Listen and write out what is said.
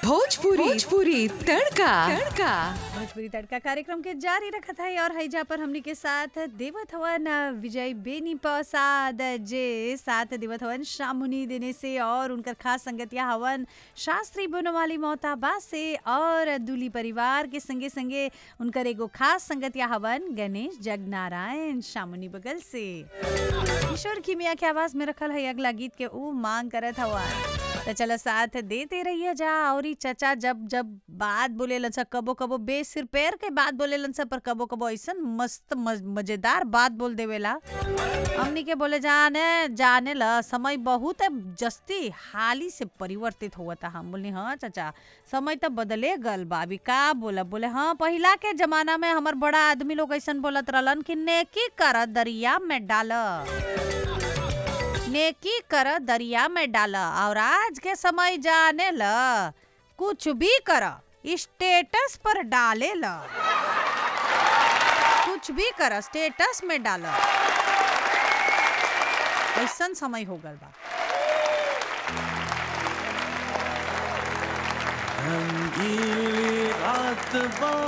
भोजपुरी भोजपुरी तड़का तड़का भोजपुरी तड़का कार्यक्रम के जारी रखत है और हैजा पर हमनी के साथ देवत हवन विजय बेनी प्रसाद जे साथ देवत हवन शामुनी देने से और उनकर खास संगतिया हवन शास्त्री बनवाली मोहताबा से और दूली परिवार के संगे संगे उनकर एगो खास संगतिया हवन गणेश जगनारायण शामुनी बगल से किशोर किमिया के आवाज में रखल है अगला गीत के ऊ मांग करत हवन तो चलो साथ देते रहिए जा और ई चचा जब जब बात बोले लन कबो कबो बेसिर पैर के बात बोले लन पर कबो कबो ऐसन मस्त मज, मजेदार बात बोल देवेला हमनी के बोले जाने जाने ला समय बहुत जस्ती हाली से परिवर्तित हुआ था हम बोले हाँ चाचा समय तो बदले गल बाबी का बोला बोले हाँ पहिला के जमाना में हमार बड़ा आदमी लोग ऐसन बोलत रहलन कि नेकी कर दरिया में डाल नेकी कर दरिया में डाल और आज के समय जाने ल कुछ भी कर स्टेटस पर डाले ल कुछ भी कर स्टेटस में डाल ऐसन समय हो गल बा रंगीली रात बा